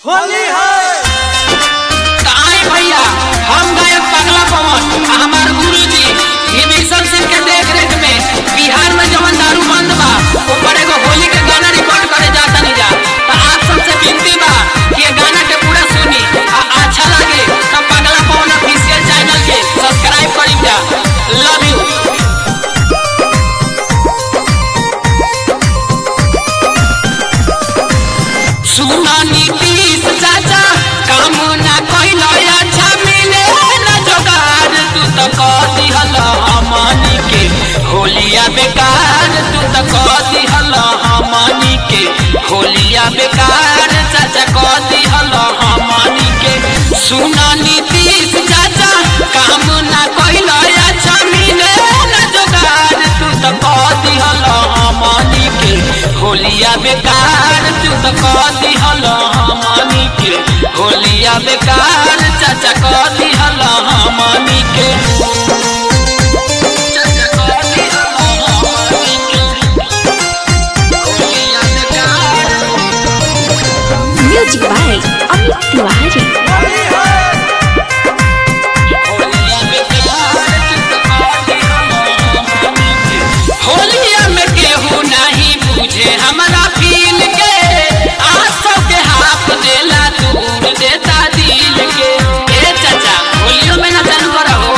होली है तो आए भैया हम गायक पगला पवन आ हमार गुरुजी विभीषण सिंह के देख रेख में बिहार में जवन दारू बंद बा ऊपर एगो होली के गाना रिकॉर्ड करे जाता नहीं जा तो आप सबसे विनती बा कि ये गाना के पूरा सुनी आ अच्छा लगे तो पगला पवन ऑफिशियल चैनल के सब्सक्राइब करी जा लव यू सुना नीतीश चाचा काम ना कइलो अच्छा मिले ना जोगार तू तो कह दिहल हमनी के होलिया बेकार तू तो कह दिहल हमनी के होलिया बेकार चाचा कह दिहल हमनी के सुना नीतीश चाचा काम ना कइलो अच्छा मिले ना जोगार तू तो कह दिहल हमनी के होलिया बेकार तू तो कह दिहल हमनी के होलिया बेकार चाचा कह दिहल हमनी के चाचा कह दिहल हमनी के होलिया बेकार म्यूजिक बाय अमित तिवारी होली है होलिया बेकार तू तो कह दिहल हमनी के होलिया में केहू नहीं बुझे हमरा फील के आसो के हाथ देला दूर देता दिल के ए चाचा होलियो में ना चालू करो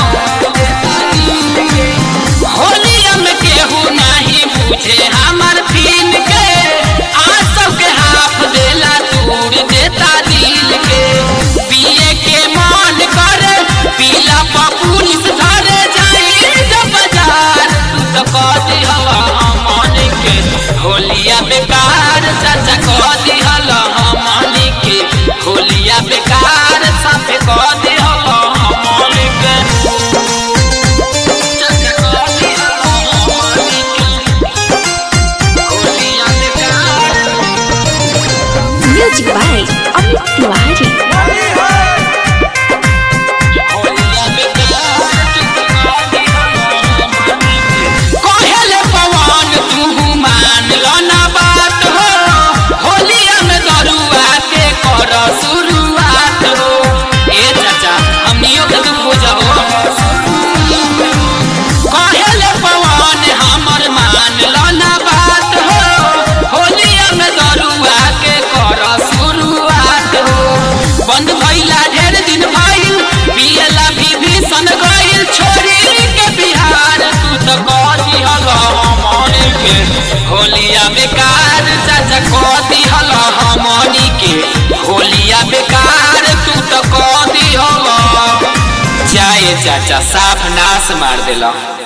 होलिया में केहू नहीं बुझे हमर फील के आसो के हाथ देला दूर देता दिल के पिए के मन करे पीला पुलिस धरे जाई जब बाजार तू तो कह दिहल हमन के होलिया बेकार चाचा कह दिहल हमन के होलिया बेकार साफे कह दिहल हमन के चाचा कह दिहल हमन के होलिया बेकार म्यूजिक बाय अमित तिवारी होली है कहेले पवन तू मान लो ना बात हो होलिया में दरुआ के कर शुरुआत हो ए चाचा हमनियो के दुख बुझाओ कहेले पवन हमर मान लो ना बात हो होलिया में दरुआ के कर शुरुआत हो बंद भइला ढेर दिन भइल पियला भी भीषण गइल छोड़ी के बिहार तू तो कह दिहल हमनी के होलिया बेकार चाचा कह दिहल हमनी के होलिया बेकार तू तो कह दिहल चाहे चाचा साफ नाश मार देला